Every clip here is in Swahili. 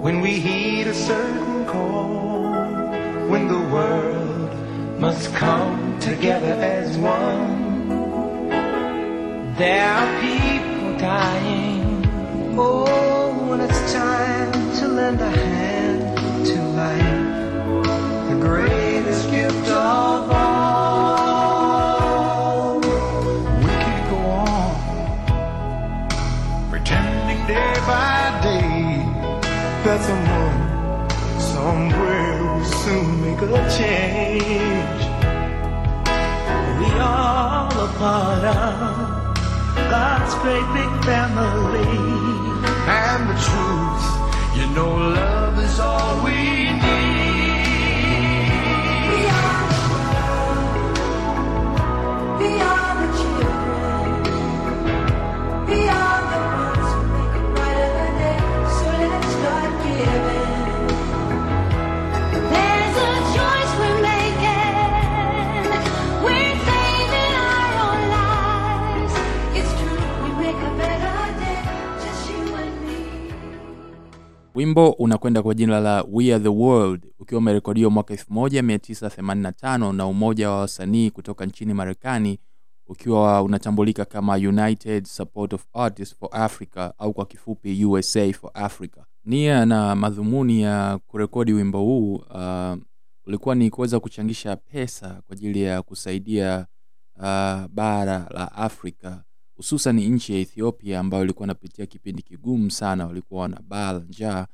when we heed a certain call, when the world must come together as one. There are people dying. Oh, when it's time to lend a hand to life, the greatest gift of all. We can't go on pretending day by day that someone somewhere will soon make a change. We all a part of God's great big family. And the truth, you know, love is all we need. We are the world. We are the children. We are the ones who make a brighter day. So let's start giving. There's a choice we're making. We're saving our own lives. It's true, we make a better day. Just you and me. wimbo unakwenda kwa jina la we are the world ukiwa umerekodiwa mwaka 1985 na umoja wa wasanii kutoka nchini marekani ukiwa unatambulika kama united support of artists for africa au kwa kifupi usa for africa nia na madhumuni ya kurekodi wimbo huu uh, ulikuwa ni kuweza kuchangisha pesa kwa ajili ya kusaidia uh, bara la afrika hususan nchi ya ethiopia ambayo ilikuwa inapitia kipindi kigumu sana walikuwa wana baa la njaa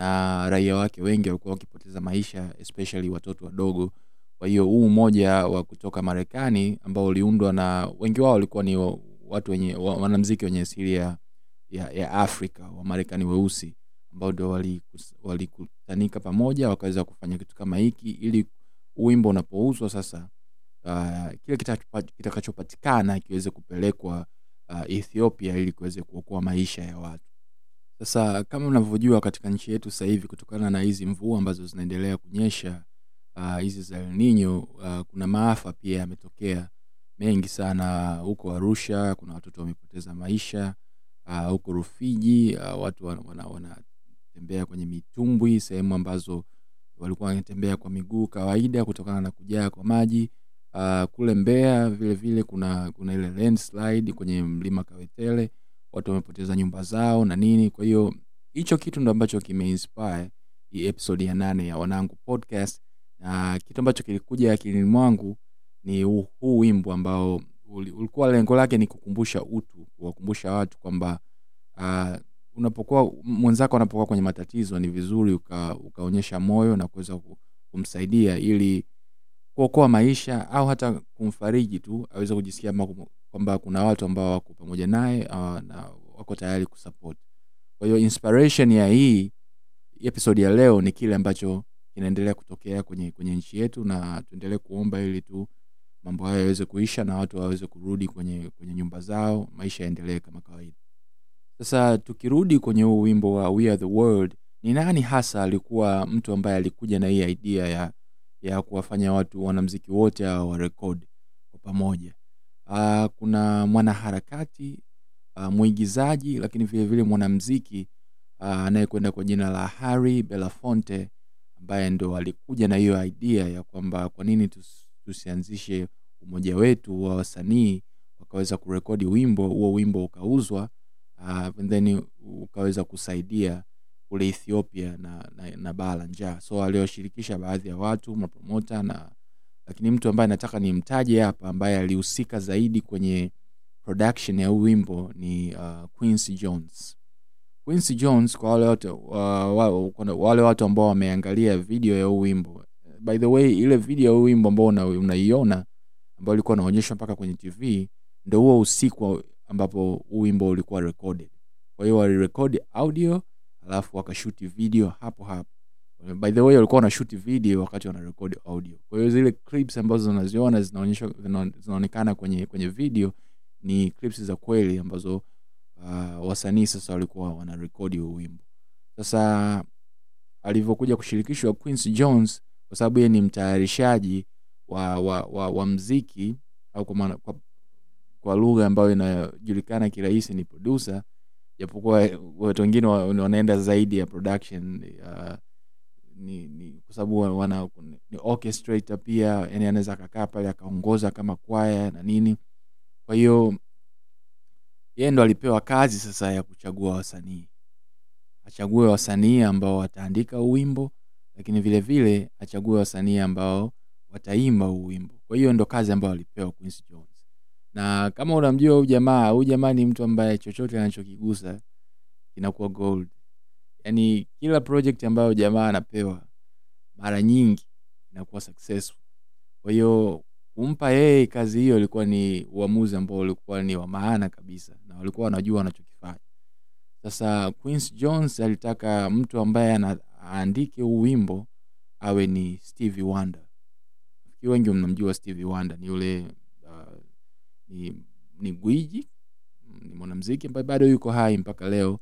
na raia wake wengi walikuwa wakipoteza maisha especially watoto wadogo kwa hiyo huu umoja wa kutoka marekani ambao uliundwa na wengi wao walikuwa ni wa- watu wenye wa- wanamziki wenye asili ya, ya, ya afrika wamarekani weusi ambao ndo walikus- walikutanika pamoja wakaweza kufanya kitu kama hiki ili huu wimbo unapouzwa sasa uh, kile kitachopa- kitakachopatikana kiweze kupelekwa uh, ethiopia ili kuweze kuokoa maisha ya watu sasa kama unavyojua katika nchi yetu sasa hivi kutokana na hizi mvua ambazo zinaendelea kunyesha ah, hizi za El Nino uh, kuna maafa pia yametokea mengi sana huko arusha kuna watoto wamepoteza maisha ah, huko rufiji uh, watu wanatembea wana, wanatembea kwenye mitumbwi sehemu ambazo walikuwa wanatembea kwa miguu kawaida kutokana na kujaa kwa maji uh, kule mbeya vile vile kuna kuna ile landslide kwenye mlima kawetele watu wamepoteza nyumba zao na nini kwa hiyo hicho kitu ndo ambacho kimeinspire hii episode ya nane ya wanangu podcast na kitu ambacho kilikuja akilini mwangu ni huu huu wimbo ambao uli- ulikuwa lengo lake ni kukumbusha utu kuwakumbusha watu kwamba uh, unapokuwa mwenzako anapokuwa kwenye matatizo ni vizuri uka, ukaonyesha moyo na kuweza ku- kumsaidia ili kuokoa maisha au hata kumfariji tu aweze kujisikia ma- kwamba kuna watu ambao wako pamoja naye uh, na wako tayari kusupport kwa hiyo inspiration ya hii episode ya leo ni kile ambacho kinaendelea kutokea kwenye kwenye nchi yetu na tuendelee kuomba ili tu mambo hayo yaweze kuisha na watu waweze kurudi kwenye kwenye nyumba zao maisha yaendelee kama kawaida sasa tukirudi kwenye huu wimbo wa we are the world ni nani hasa alikuwa mtu ambaye alikuja na hii idea ya ya kuwafanya watu wanamziki wote hawa warekodi kwa pamoja uh, kuna mwanaharakati uh, mwigizaji lakini vile vile mwanamziki uh, anayekwenda kwa jina la harry belafonte ambaye ndo alikuja na hiyo idea ya kwamba kwa nini tus, tusianzishe umoja wetu wa wasanii wakaweza kurekodi wimbo huo wimbo ukauzwa uh, and then ukaweza kusaidia kule ethiopia na, na, na baa la njaa so aliwashirikisha baadhi ya watu mapromota na lakini mtu ambaye nataka nimtaje hapa ambaye alihusika zaidi kwenye production ya huu wimbo ni uh, quincy jones quincy jones kwa wale watu, uh, wa, kuna wale watu ambao wameangalia video ya huu wimbo by the way ile video ya huu wimbo ambao una- unaiona ambao ulikuwa unaonyeshwa mpaka kwenye tv ndo huo usiku ambapo huu wimbo ulikuwa recorded kwa hiyo walirekodi audio alafu wakashuti video hapo hapo by the way walikuwa wanashuti video wakati wanarekodi audio kwa hiyo zile clips ambazo unaziona zinaonyeshwa zina- zinaonekana kwenye kwenye video ni clips za kweli ambazo uh, wasanii sasa walikuwa wanarekodi huu wimbo sasa alivyokuja kushirikishwa quincy jones kwa sababu yeye ni mtayarishaji wa, wa, wa, wa mziki au kwa, maana- kwa, kwa lugha ambayo inajulikana kirahisi ni producer japokuwa watu wengine wa- wanaenda zaidi ya production uh, ni, ni kwa sababu wa- wana ni orchestrator pia yani anaweza akakaa pale akaongoza kama kwaya na nini kwa hiyo yeye ndo alipewa kazi sasa ya kuchagua wasanii achague wasanii ambao wataandika huu wimbo lakini vile vile achague wasanii ambao wataimba huu wimbo kwa hiyo ndo kazi ambayo alipewa Quincy Jones na kama unamjua huyu jamaa huyu jamaa ni mtu ambaye chochote anachokigusa kinakuwa gold yaani kila project ambayo jamaa anapewa mara nyingi inakuwa successful kwa hiyo kumpa yeye kazi hiyo ilikuwa ni uamuzi ambao ulikuwa ni wa maana kabisa na walikuwa wanajua wanachokifanya sasa Quincy Jones alitaka mtu ambaye ana- aandike huu wimbo awe ni Stevie Wonder nafikiri wengi mnamjua Stevie Wonder ni yule uh, ni, ni gwiji ni mwanamziki ambaye bado yuko hai mpaka leo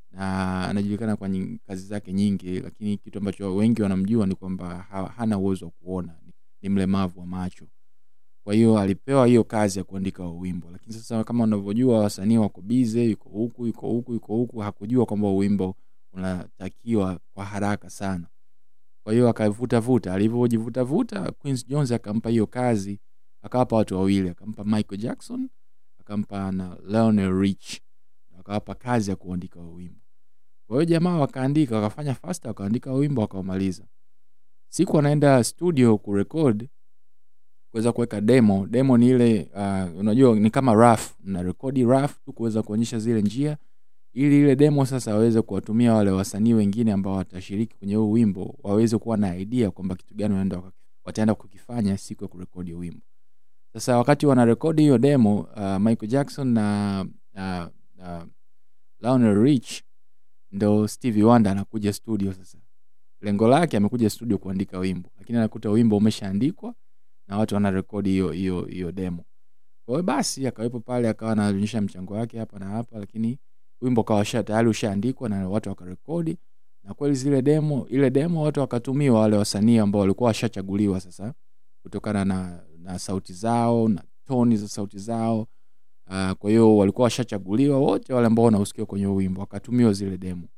na anajulikana kwa nying- kazi zake nyingi lakini kitu ambacho wengi wanamjua ni kwamba ha, hana uwezo wa kuona ni, ni mlemavu wa macho kwa hiyo alipewa hiyo kazi ya kuandika huo wimbo lakini sasa kama unavyojua wasanii wako bize yuko huku yuko huku yuko huku hakujua kwamba huo wimbo unatakiwa kwa haraka sana kwa hiyo akavutavuta alivyojivutavuta Quincy Jones akampa hiyo kazi akawapa watu wawili akampa Michael Jackson akampa na Lionel Rich akawapa kazi ya kuandika huo wimbo kwa hiyo jamaa wakaandika wakafanya fasta wakaandika huo wimbo wakaumaliza siku anaenda studio kurekod kuweza kuweka demo demo ni ile uh, unajua ni kama raf na rekodi raf tu kuweza kuonyesha zile njia ili ile demo sasa waweze kuwatumia wale wasanii wengine ambao watashiriki kwenye huu wimbo waweze kuwa na idea kwamba kitu gani wanaenda waka- wataenda kukifanya siku ya kurekodi huu wimbo sasa wakati wanarekodi hiyo demo uh, michael jackson na uh, uh, Lionel Rich ndo Stevie Wonder anakuja studio sasa lengo lake amekuja studio kuandika wimbo lakini anakuta wimbo umeshaandikwa na watu wanarekodi hiyo hiyo hiyo demo kwa hiyo basi akawepo pale akawa anaonyesha mchango wake hapa na hapa lakini wimbo kawa sha tayari ushaandikwa na watu wakarekodi na kweli zile demo ile demo watu wakatumiwa wale wasanii ambao walikuwa washachaguliwa sasa kutokana na, na sauti zao na toni za sauti zao uh, kwa hiyo walikuwa washachaguliwa wote wale ambao wanausikia kwenye huo wimbo wakatumiwa zile demo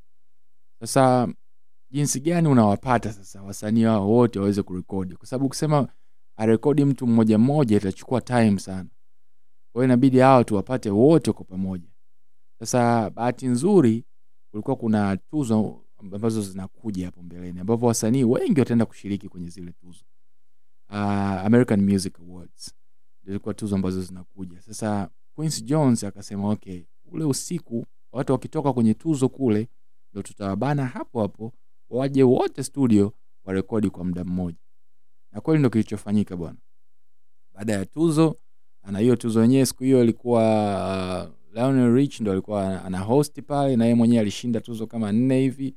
sasa jinsi gani unawapata sasa wasanii hao wote waweze kurekodi kwa sababu kusema arekodi mtu mmoja mmoja itachukua time sana kwa hiyo inabidi hao tuwapate wote kwa pamoja sasa bahati nzuri kulikuwa kuna tuzo ambazo zinakuja hapo mbeleni ambapo wasanii wengi wataenda kushiriki kwenye zile tuzo uh, american music awards zilikuwa tuzo ambazo zinakuja sasa Quincy jones akasema okay ule usiku watu wakitoka kwenye tuzo kule ndo tutawabana hapo hapo waje wote studio warekodi kwa muda mmoja na kweli ndo kilichofanyika bwana baada ya tuzo na hiyo tuzo yenyewe siku hiyo ilikuwa uh, Lionel Rich ndo alikuwa ana host pale na yeye mwenyewe alishinda tuzo kama nne hivi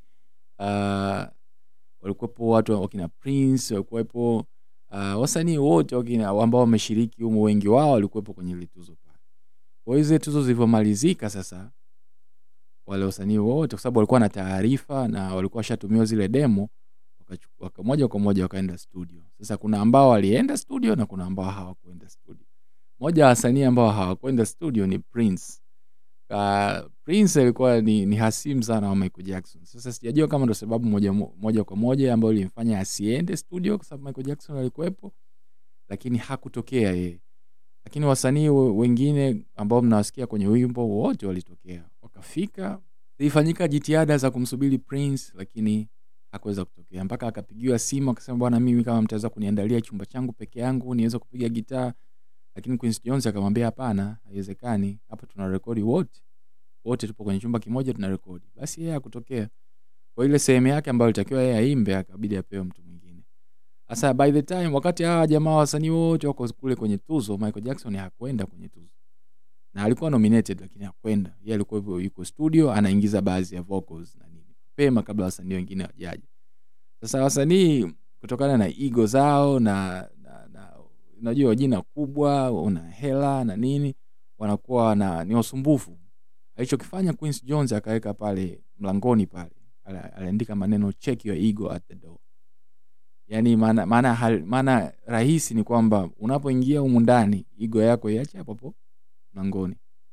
uh, walikuwepo watu wakina Prince walikuwepo uh, wasanii wote wakina ambao wameshiriki humo wengi wao walikuwepo kwenye ile tuzo pale kwa hiyo zile tuzo zilivyomalizika sasa wale wasanii wote kwa sababu walikuwa na taarifa na walikuwa washatumiwa zile demo wakachu- waka, moja kwa moja wakaenda studio sasa kuna ambao walienda studio na kuna ambao hawakuenda studio moja wa wasanii ambao hawakwenda studio ni prince uh, prince alikuwa ni, ni hasimu sana wa michael jackson sasa sijajua kama ndo sababu moja, mo- moja kwa moja ambayo ilimfanya asiende studio kwa sababu michael jackson alikuwepo lakini hakutokea yeye lakini wasanii we- wengine ambao mnawasikia kwenye wimbo wote walitokea wakafika zilifanyika jitihada za kumsubiri prince lakini hakuweza kutokea mpaka akapigiwa simu akasema bwana mimi kama mtaweza kuniandalia chumba changu peke yangu niweze kupiga gitaa lakini Quincy Jones akamwambia hapana haiwezekani hapa tuna rekodi wote wote tupo kwenye chumba kimoja tuna rekodi basi yeye hakutokea kwa ile sehemu yake ambayo ilitakiwa yeye aimbe akabidi apewe mtu mwingine sasa by the time wakati hawa jamaa wasanii wote wako kule kwenye tuzo michael jackson hakwenda kwenye tuzo na alikuwa nominated lakini hakwenda yeye alikuwa yuko- yuko studio anaingiza baadhi ya vocals na nini pema kabla wasanii wengine wajaja sasa wasanii kutokana na ego zao na, na, na unajua jina kubwa una hela na nini wanakuwa na ni wasumbufu alichokifanya Quincy Jones akaweka pale mlangoni pale ala- aliandika maneno check your ego at the door yaani maana maana hal- maana rahisi ni kwamba unapoingia humu ndani ego yako iache hapo hapo mlangoni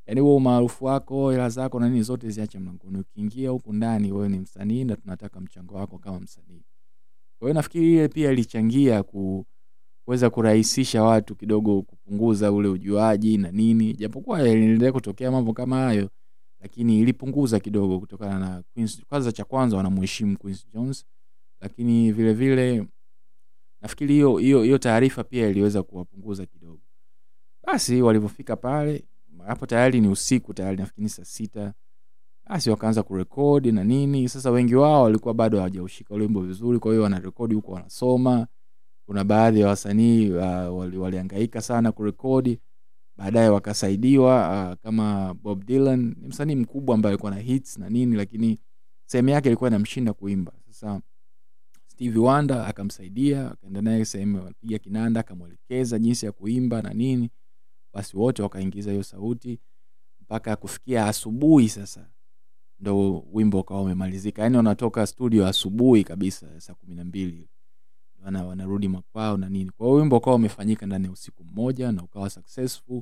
yaani huo umaarufu wako hela zako na nini zote ziache mlangoni ukiingia huku ndani wewe ni msanii na tunataka mchango wako kama msanii kwa hiyo nafikiri ile pia ilichangia ku kuweza kurahisisha watu kidogo kupunguza ule ujuaji na nini japokuwa yaliendelea kutokea mambo kama hayo lakini ilipunguza kidogo kutokana na Quincy. kwanza cha kwanza wanamheshimu Quincy Jones lakini vile vile nafikiri hiyo hiyo hiyo taarifa pia iliweza kuwapunguza kidogo basi walivyofika pale hapo tayari ni usiku tayari nafikiri ni saa sita basi wakaanza kurekodi na nini sasa wengi wao walikuwa bado hawajaushika ule wimbo vizuri kwa hiyo wanarekodi huko wanasoma kuna baadhi ya wasanii uh, wali, walihangaika sana kurekodi baadaye wakasaidiwa uh, kama bob dylan ni msanii mkubwa ambaye alikuwa na hits na nini lakini sehemu yake ilikuwa inamshinda kuimba sasa stevie wonder akamsaidia akaenda naye sehemu alipiga kinanda akamwelekeza jinsi ya kuimba na nini basi wote wakaingiza hiyo sauti mpaka kufikia asubuhi sasa ndo wimbo ukawa umemalizika yaani wanatoka studio asubuhi kabisa saa kumi na mbili wana, wanarudi makwao na nini kwa hiyo wimbo ukawa umefanyika ndani ya usiku mmoja na ukawa successful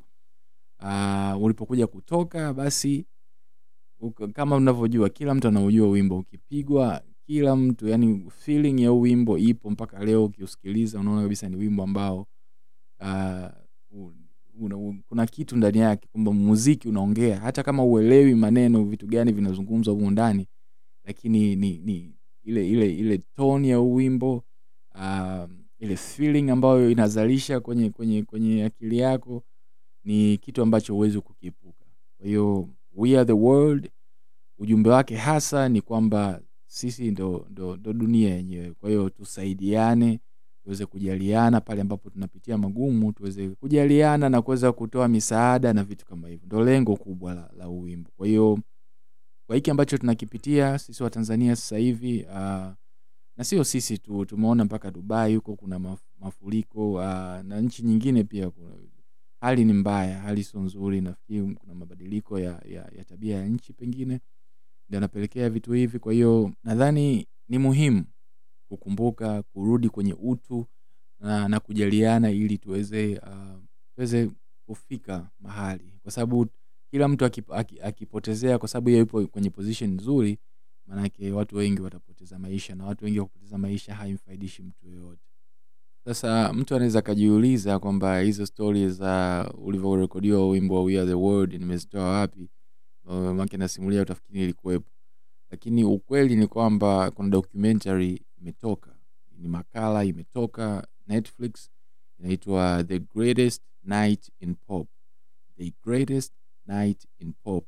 uh, ulipokuja kutoka basi uka, kama unavyojua kila mtu anaujua wimbo ukipigwa kila mtu yani feeling ya huu wimbo ipo mpaka leo ukiusikiliza unaona kabisa ni wimbo ambao uh, una, una, kuna kitu ndani yake kwamba muziki unaongea hata kama uelewi maneno vitu gani vinazungumzwa humu ndani lakini ni, ni ile ile ile tone ya huu wimbo uh, ile feeling ambayo inazalisha kwenye kwenye kwenye akili yako ni kitu ambacho huwezi kukiepuka kwa hiyo we are the world ujumbe wake hasa ni kwamba sisi ndo, ndo, ndo dunia yenyewe kwa hiyo tusaidiane tuweze kujaliana pale ambapo tunapitia magumu tuweze kujaliana na kuweza kutoa misaada na vitu kama hivyo ndo lengo kubwa la, la uwimbo kwa hiyo kwa hiki ambacho tunakipitia sisi watanzania sasa hivi uh, na sio sisi tu tumeona mpaka dubai huko kuna maf, mafuriko uh, na nchi nyingine pia kuna, hali ni mbaya hali sio nzuri nafikiri kuna mabadiliko ya, ya, ya tabia ya nchi pengine ndio anapelekea vitu hivi kwa hiyo nadhani ni muhimu kukumbuka kurudi kwenye utu na, na kujaliana ili tuweze uh, tuweze kufika mahali kwa sababu kila mtu akip, akip, akipotezea kwa sababu yeye yupo kwenye position nzuri maanake watu wengi watapoteza maisha na watu wengi wakupoteza maisha haimfaidishi mtu yoyote sasa mtu anaweza akajiuliza kwamba hizo stori za ulivyorekodiwa wimbo wa We Are the World nimezitoa wapi make nasimulia utafikiri ilikuwepo lakini ukweli ni kwamba kuna documentary imetoka ni makala imetoka netflix inaitwa the greatest night in pop the greatest night in pop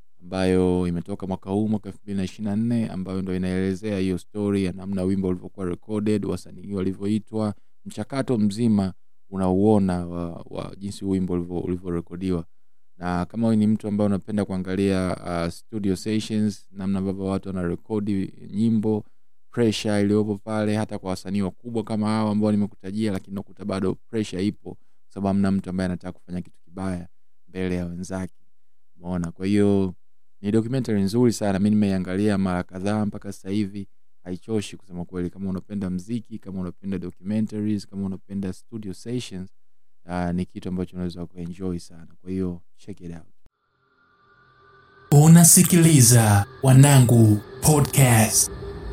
ambayo imetoka mwaka huu mwaka elfu mbili na ishiri na nne ambayo ndo inaelezea hiyo story ya namna wimbo ulivyokuwa recorded wasanii walivyoitwa mchakato mzima unauona wa, wa jinsi wimbo ulivyorekodiwa na kama wewe ni mtu ambaye unapenda kuangalia uh, studio sessions namna ambavyo watu wanarekodi nyimbo pressure iliyopo pale hata kwa wasanii wakubwa kama hao ambao nimekutajia lakini nakuta bado pressure ipo kwa sababu amna mtu ambaye anataka kufanya kitu kibaya mbele ya wenzake umeona kwa hiyo ni documentary nzuri sana mi nimeiangalia mara kadhaa mpaka sasa hivi haichoshi kusema kweli kama unapenda mziki kama unapenda documentaries kama unapenda studio sessions uh, ni kitu ambacho unaweza kuenjoy sana kwa hiyo check it out unasikiliza wanangu podcast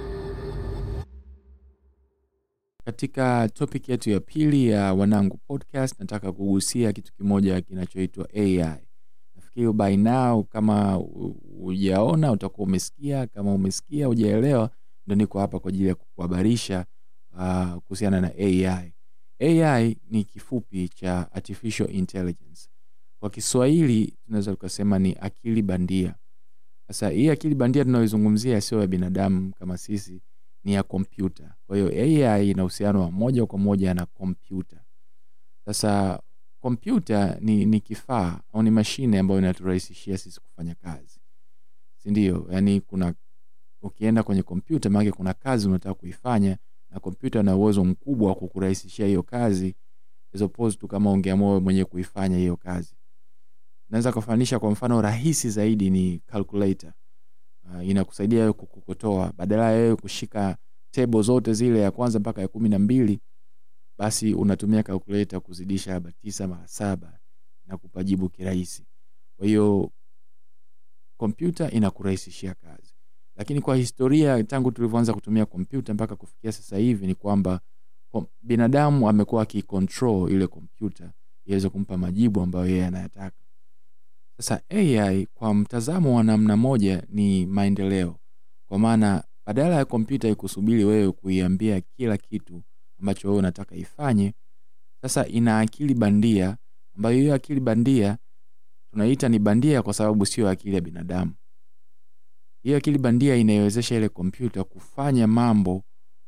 katika topic yetu ya pili ya wanangu podcast nataka kugusia kitu kimoja kinachoitwa ai nafikiri by now kama hujaona utakuwa umesikia kama umesikia hujaelewa ndo niko hapa kwa ajili ya kukuhabarisha uh, kuhusiana na ai ai ni kifupi cha artificial intelligence kwa kiswahili tunaweza tukasema ni akili bandia sasa hii akili bandia tunayoizungumzia sio ya binadamu kama sisi ni ya kompyuta kwa hiyo ai ina uhusiano wa moja kwa moja na kompyuta sasa kompyuta ni, ni kifaa au ni mashine ambayo inaturahisishia sisi kufanya kazi sindio yaani kuna ukienda kwenye kompyuta maanake kuna kazi unataka kuifanya na kompyuta na uwezo mkubwa wa kukurahisishia hiyo kazi as opposed tu kama ungeamua wewe mwenyewe kuifanya hiyo kazi naweza kufanisha kwa mfano rahisi zaidi ni calculator uh, inakusaidia wewe kukokotoa badala ya wewe kushika table zote zile ya kwanza mpaka ya kumi na mbili basi unatumia calculator kuzidisha labda tisa mara saba na kupajibu kirahisi kwa hiyo kompyuta inakurahisishia kazi lakini kwa historia tangu tulivyoanza kutumia kompyuta mpaka kufikia sasa hivi ni kwamba kom- binadamu amekuwa akicontrol ile kompyuta iweze kumpa majibu ambayo yeye anayataka sasa ai kwa mtazamo wa namna moja ni maendeleo kwa maana badala ya kompyuta ikusubiri wewe kuiambia kila kitu ambacho wewe unataka ifanye sasa ina akili bandia ambayo hiyo akili bandia tunaita ni bandia kwa sababu sio akili ya binadamu hiyo akili bandia inaiwezesha ile kompyuta kufanya mambo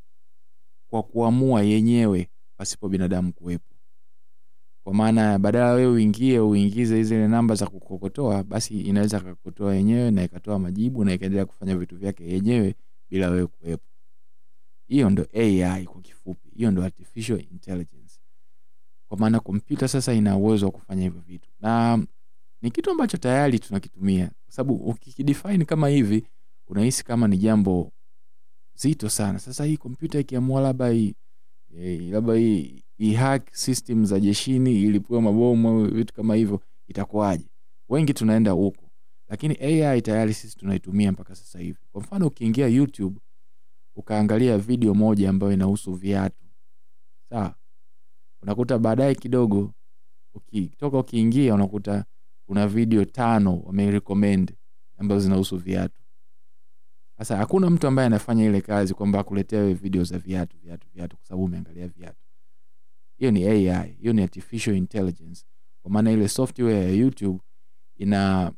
kwa kuamua yenyewe pasipo binadamu kuwepo kwa maana badala wewe uingie uingize zile namba za kukokotoa basi inaweza kakotoa yenyewe na ikatoa majibu na ikaendelea kufanya vitu vyake yenyewe bila wewe kuwepo hiyo ndo ai kwa kifupi hiyo ndo artificial intelligence kwa maana kompyuta sasa ina uwezo wa kufanya hivyo vitu na ni kitu ambacho tayari tunakitumia kwa sababu ukikidefine kama hivi unahisi kama ni jambo zito sana sasa hii kompyuta ikiamua labda hii eh, labda hii ihack system za jeshini ilipua mabomu au vitu kama hivyo itakuwaje wengi tunaenda huko lakini ai tayari sisi tunaitumia mpaka sasa hivi kwa mfano ukiingia youtube ukaangalia video moja ambayo inahusu viatu sawa unakuta baadaye kidogo ukitoka ukiingia unakuta kuna video tano wamerecommend ambazo zinahusu viatu sasa hakuna mtu ambaye anafanya ile kazi kwamba akuletea wewe video za viatu viatu viatu kwa sababu umeangalia viatu hiyo ni ai hiyo ni artificial intelligence kwa maana ile software ya youtube ina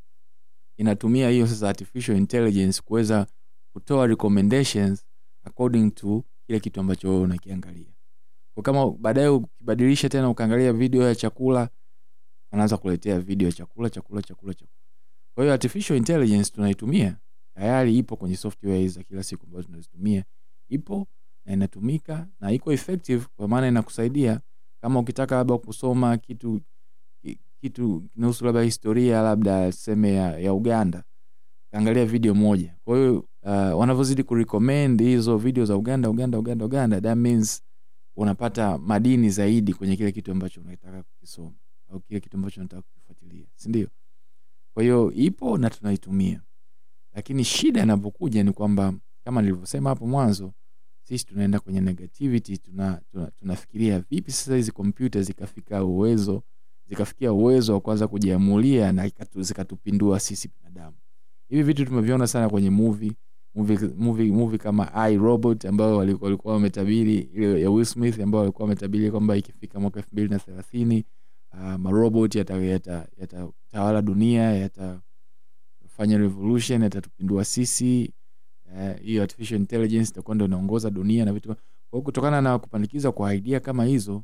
inatumia hiyo sasa artificial intelligence kuweza kutoa recommendations according to kile kitu ambacho wewe unakiangalia kwa kama baadaye ukibadilisha tena ukaangalia video ya chakula anaanza kuletea video ya chakula chakula chakula chakula kwa hiyo artificial intelligence tunaitumia tayari ipo kwenye software hizi za kila siku ambazo tunazitumia ipo na inatumika na iko effective kwa maana inakusaidia kama ukitaka labda kusoma kitu ki- kitu kinahusu labda historia labda seme ya, ya uganda angalia video moja kwa hiyo uh, wanavyozidi kurecommend hizo video za uganda uganda uganda uganda that means unapata madini zaidi kwenye kile kitu ambacho unataka kukisoma au kile kitu ambacho unataka kukifuatilia sindio kwa hiyo ipo na tunaitumia lakini shida inapokuja ni kwamba kama nilivyosema hapo mwanzo sisi tunaenda kwenye negativity tuna, tuna, tunafikiria vipi sasa hizi kompyuta zikafika uwezo zikafikia uwezo wa kuanza kujiamulia na ikatu- zikatupindua sisi binadamu hivi vitu tumeviona sana kwenye movie movie, movie, movie kama i robot ambayo wali- walikuwa wametabiri ile ya Will Smith ambayo walikuwa wametabiri kwamba ikifika mwaka elfu mbili na thelathini uh, marobot yatatawala yata, yata yatatawala dunia yatafanya revolution yatatupindua sisi eh, hiyo artificial intelligence itakuwa ndo inaongoza dunia na vitu kwa hiyo kutokana na kupandikiza kwa idea kama hizo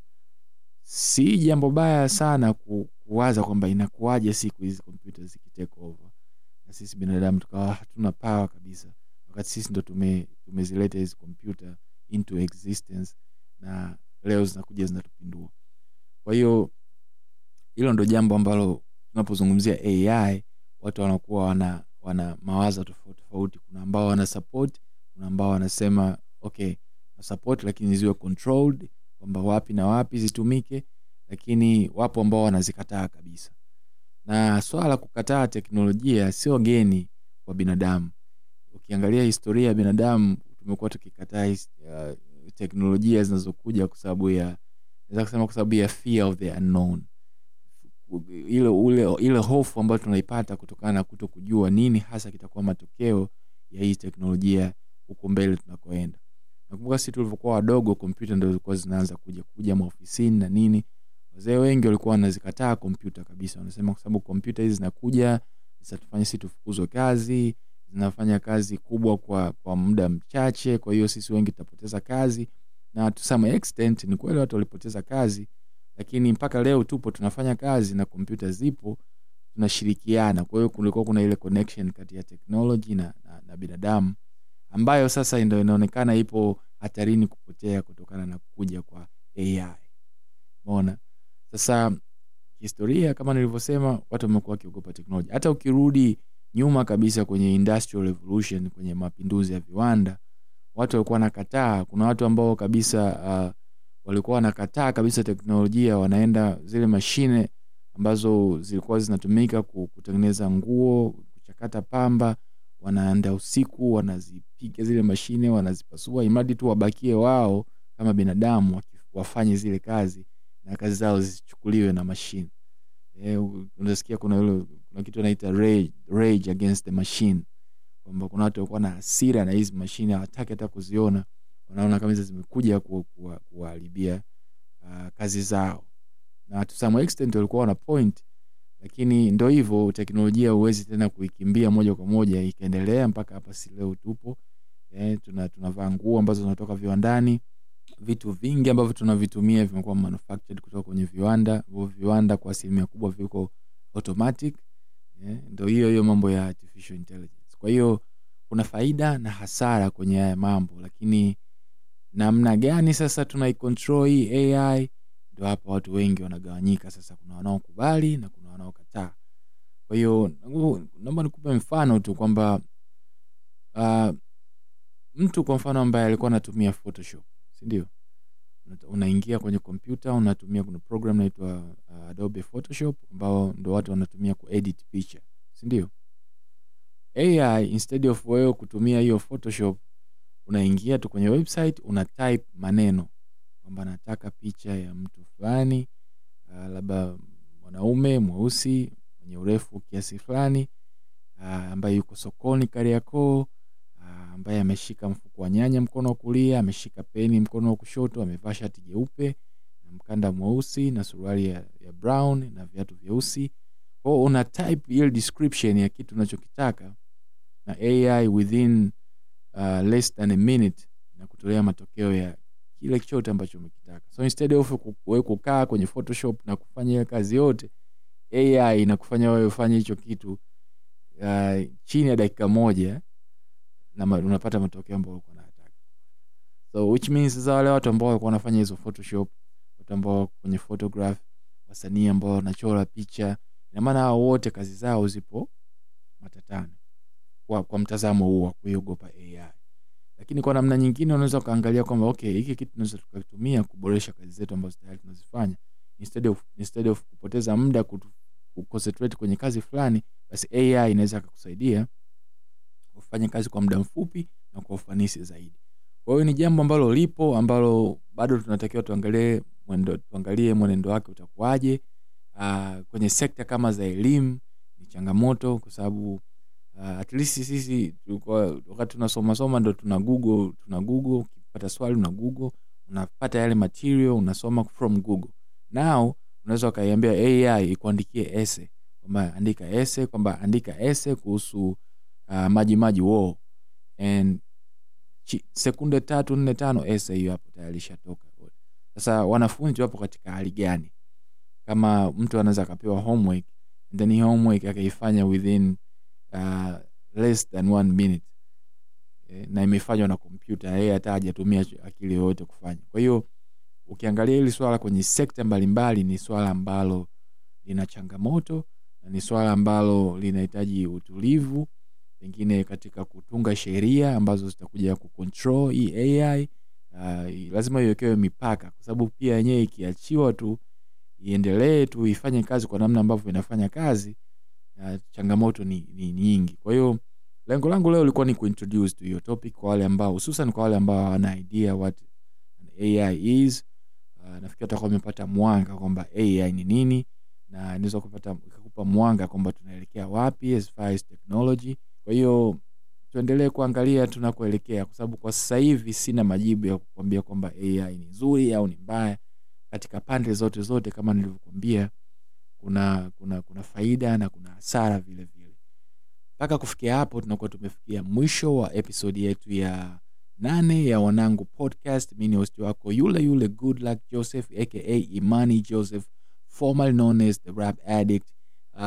si jambo baya sana ku, kuwaza kwamba inakuwaje siku hizi kompyuta zikitake over na sisi binadamu tukawa hatuna pawa kabisa wakati sisi ndo tume, tumezileta hizi kompyuta into existence na leo zinakuja zinatupindua kwa hiyo hilo ndo jambo ambalo tunapozungumzia ai watu wanakuwa wana wana mawazo tofauti tofauti kuna ambao wana support kuna ambao wanasema okay na support lakini ziwe controlled kwamba wapi na wapi zitumike lakini wapo ambao wanazikataa kabisa na swala la kukataa teknolojia sio geni kwa binadamu ukiangalia historia ya binadamu tumekuwa tukikataa his- uh, teknolojia zinazokuja kwa sababu ya naweza kusema kwa sababu ya fear of the unknown ile ule ile hofu ambayo tunaipata kutokana na kuto kujua nini hasa kitakuwa matokeo ya hii teknolojia huko mbele tunakoenda nakumbuka sisi tulivyokuwa wadogo kompyuta ndo zilikuwa zinaanza kuja kuja maofisini na nini wazee wengi walikuwa wanazikataa kompyuta kabisa wanasema kwa sababu kompyuta hizi zinakuja zitatufanya sisi tufukuzwe kazi zinafanya kazi kubwa kwa kwa muda mchache kwa hiyo sisi wengi tutapoteza kazi na to some extent ni kweli watu walipoteza kazi lakini mpaka leo tupo tunafanya kazi na kompyuta zipo tunashirikiana kwa hiyo kulikuwa kuna ile connection kati ya technology na, na, na binadamu ambayo sasa ndo inaonekana ipo hatarini kupotea kutokana na kuja kwa ai umeona sasa historia kama nilivyosema watu wamekuwa wakiogopa teknoloji hata ukirudi nyuma kabisa kwenye industrial revolution kwenye mapinduzi ya viwanda watu walikuwa wanakataa kuna watu ambao kabisa uh, walikuwa wanakataa kabisa teknolojia wanaenda zile mashine ambazo zilikuwa zinatumika ku- kutengeneza nguo kuchakata pamba wanaenda usiku wanazipiga zile mashine wanazipasua imradi tu wabakie wao kama binadamu waki- wafanye zile kazi na kazi zao zisichukuliwe na mashine eh, u- unasikia kuna ule kuna kitu anaita rage, rage against the machine kwamba kuna watu walikuwa na hasira na hizi mashine hawataki hata kuziona wanaona kama hizo zimekuja ku- kuwa- kuwaharibia uh, kazi zao na to some extent walikuwa wana point lakini ndo hivyo teknolojia huwezi tena kuikimbia moja kwa moja ikaendelea mpaka hapa si leo tupo eh, tuna tunavaa nguo ambazo zinatoka viwandani vitu vingi ambavyo tunavitumia vimekuwa manufactured kutoka kwenye viwanda hivyo viwanda kwa asilimia kubwa viko automatic eh, ndo hiyo hiyo mambo ya artificial intelligence kwa hiyo kuna faida na hasara kwenye haya mambo lakini namna gani sasa tunaicontrol hii ai ndo hapa watu wengi wanagawanyika sasa kuna wanaokubali na kuna wanaokataa kwa hiyo nangu- naomba nikupe mfano tu kwamba uh, mtu kwa mfano ambaye alikuwa anatumia photoshop sindio unaingia kwenye kompyuta unatumia kuna program inaitwa uh, adobe photoshop ambao ndo watu wanatumia kuedit picha sindio ai instead of wewe kutumia hiyo photoshop unaingia tu kwenye website una type maneno kwamba nataka picha ya mtu fulani uh, labda mwanaume mweusi mwenye urefu kiasi fulani uh, ambaye yuko sokoni kariakoo uh, ambaye ameshika mfuko wa nyanya mkono wa kulia ameshika peni mkono wa kushoto amevaa shati jeupe na mkanda mweusi na suruali ya, ya brown na viatu vyeusi kwao una type ile description ya kitu unachokitaka na ai within uh, less than a minute na kutolea matokeo ya kile chote ambacho umekitaka so instead of ku- wewe kukaa kwenye photoshop na kufanya ile kazi yote ai inakufanya wewe ufanye hicho kitu uh, chini ya dakika moja na ma- unapata matokeo ambayo ulikuwa unayataka so which means sasa wale watu ambao walikuwa wanafanya hizo photoshop watu ambao wako kwenye photograph wasanii ambao wanachora picha ina maana hao wote kazi zao zipo matatani kwa, kwa mtazamo huo wa kuiogopa ai lakini kwa namna nyingine unaweza ukaangalia kwamba okay hiki kitu tunaweza tukatumia kuboresha kazi zetu ambazo tayari tunazifanya instead of, instead of kupoteza muda kutu- kuconcentrate kwenye kazi fulani basi ai inaweza akakusaidia ufanye kazi kwa muda mfupi na kwa ufanisi zaidi kwa hiyo ni jambo ambalo lipo ambalo bado tunatakiwa tuangalie mwendo, tuangalie mwenendo wake utakuwaje uh, kwenye sekta kama za elimu ni changamoto kwa sababu uh, at least sisi tulikuwa wakati tunasoma soma ndo tuna google tuna google ukipata swali una google unapata yale material unasoma from google now unaweza ukaiambia ai ikuandikie ese kwamba andika ese kwamba andika ese kuhusu uh, maji maji wo and chi, sekunde tatu nne tano ese hiyo hapo tayari ishatoka sasa wanafunzi wapo katika hali gani kama mtu anaweza akapewa homework and then hii homework akaifanya within uh, less than one minute eh, na imefanywa na kompyuta yeye hata hajatumia ch- akili yoyote kufanya kwa hiyo ukiangalia hili swala kwenye sekta mbalimbali ni swala ambalo lina changamoto na ni swala ambalo linahitaji utulivu pengine katika kutunga sheria ambazo zitakuja kucontrol hii ai uh, lazima iwekewe mipaka kwa sababu pia yenyewe ikiachiwa tu iendelee tu ifanye kazi kwa namna ambavyo inafanya kazi uh, changamoto ni, ni nyingi kwa hiyo lengo langu leo ilikuwa ni kuintroduce to hiyo topic kwa wale ambao hususan kwa wale ambao hawana idea what an ai is uh, nafikiri watakuwa wamepata mwanga kwamba ai ni nini na inaweza kupata ikakupa mwanga kwamba tunaelekea wapi as far as technology kwa hiyo tuendelee kuangalia tunakoelekea kwa sababu kwa sasa hivi sina majibu ya kukwambia kwamba ai ni nzuri au ni mbaya katika pande zote zote kama nilivyokwambia kuna kuna kuna faida na kuna hasara vile vile mpaka kufikia hapo tunakuwa tumefikia mwisho wa episodi yetu ya nane ya wanangu podcast mi ni hosti wako yule yule good luck joseph aka imani joseph formerly known as the rap addict uh,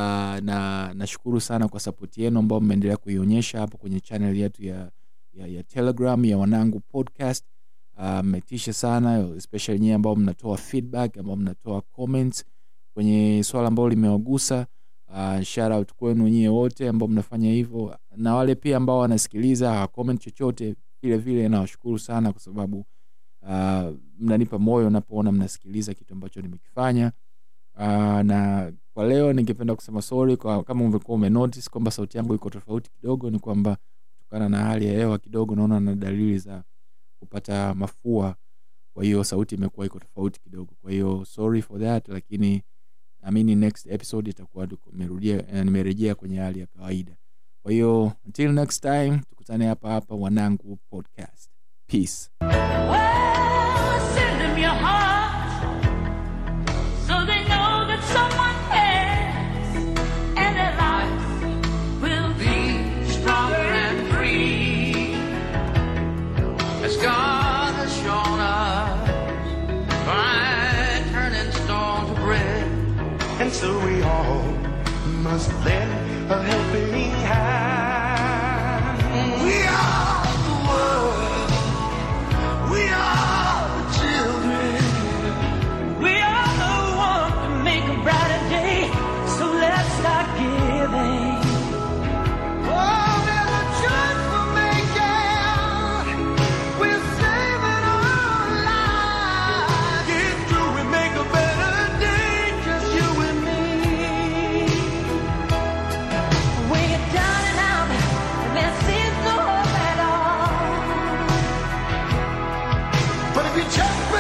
na nashukuru sana kwa sapoti yenu ambao mmeendelea kuionyesha hapo kwenye channel yetu ya, ya, ya telegram ya wanangu podcast Ah, mmetisha sana especially nyie ambao mnatoa feedback ambao mnatoa comments kwenye swala ambalo limewagusa uh, shout out kwenu nyie wote ambao mnafanya hivyo na wale pia ambao wanasikiliza hawa comment chochote vile vile nawashukuru sana kwa sababu uh, mnanipa moyo napoona mnasikiliza kitu ambacho nimekifanya uh, na kwa leo ningependa kusema sorry kwa kama umekuwa umenotice kwamba sauti yangu iko tofauti kidogo ni kwamba kutokana na hali ya hewa kidogo naona na dalili za kupata mafua kwa hiyo sauti imekuwa iko tofauti kidogo kwa hiyo sorry for that lakini naamini next episode itakuwa tuko- nimerudia- eh, nimerejea kwenye hali ya kawaida kwa hiyo until next time tukutane hapa hapa wanangu podcast peace Well, send them your heart so they know that someone cares and their lives will be stronger and free. as God has shown us by turning stone to bread. And so we all must lend a helping hand. We are the world. We are the children. We are the one to make a brighter day, so let's start giving. Oh, there's a choice we're making. We're saving our lives. Get through and make a better day, just you and me. When you're down and out, and there seems no hope at all. But if you just